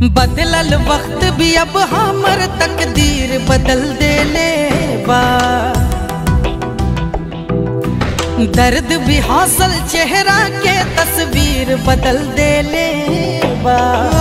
बदलल वक्त भी अब हमर तकदीर बदल देले बा दर्द भी हौसल चेहरा के तस्वीर बदल देले बा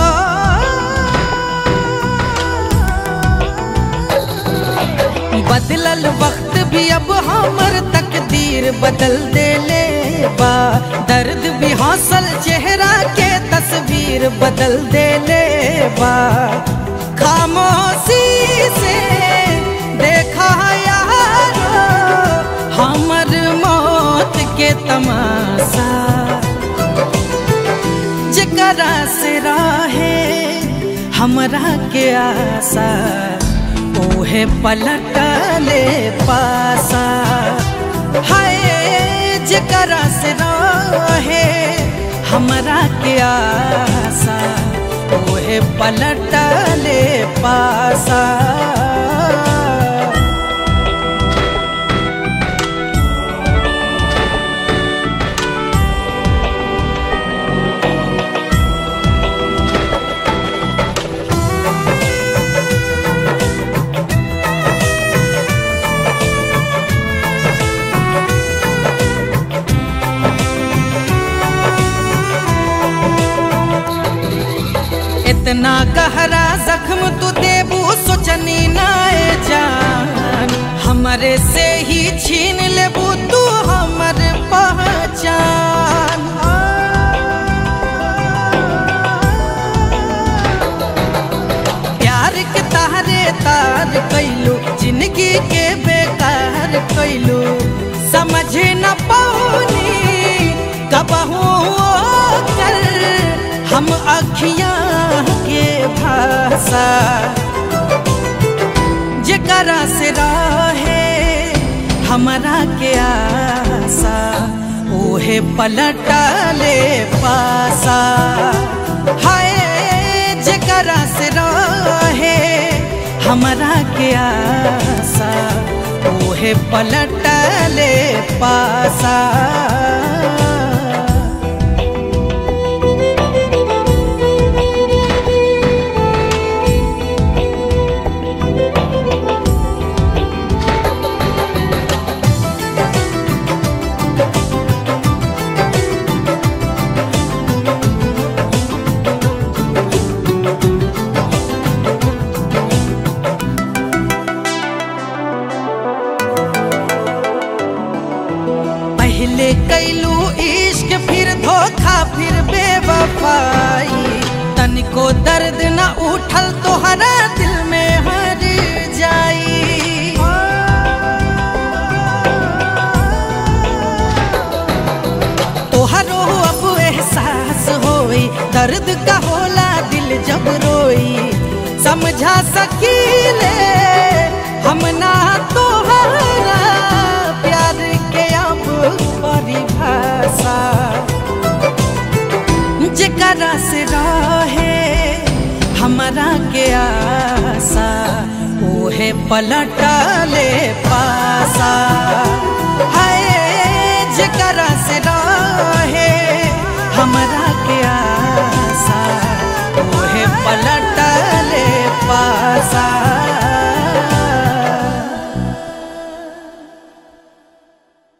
बदलल वक्त भी अब हमर तकदीर बदल देले बा दर्द भी हौसल चेहरा के तस्वीर बदल देले बा खामोशी से देखा यार हमर मौत के तमाशा जकरा से राहे हमरा के आशा ओहे पलटले पासा हाय जकरा से रहे हमरा के आशा ओहे पलटले पासा इतना गहरा जख्म तू देबू सोचनी नाए जान हमरे से ही छीन लेबू तू हमर पहचान प्यार के तारे तार कैलू जिंदगी के बेकार कैलू समझ न पौनी कबहू कर हम अखियां के भाषा जकरा से रहे हमरा के आशा ओहे पलटले पासा हाय जकरा से रहे हमरा के आशा ओहे पलटले पासा पहले कैलू इश्क फिर धोखा फिर बेवफाई तनिको दर्द न उठल तोहरा दिल में हर जाई तोहरो अब एहसास होई दर्द का होला दिल जब रोई समझा सकीले हम ना तोहरा प्यार के अब परिभाषा जकरा से रहे हमरा के आशा ओहे पलटले पासा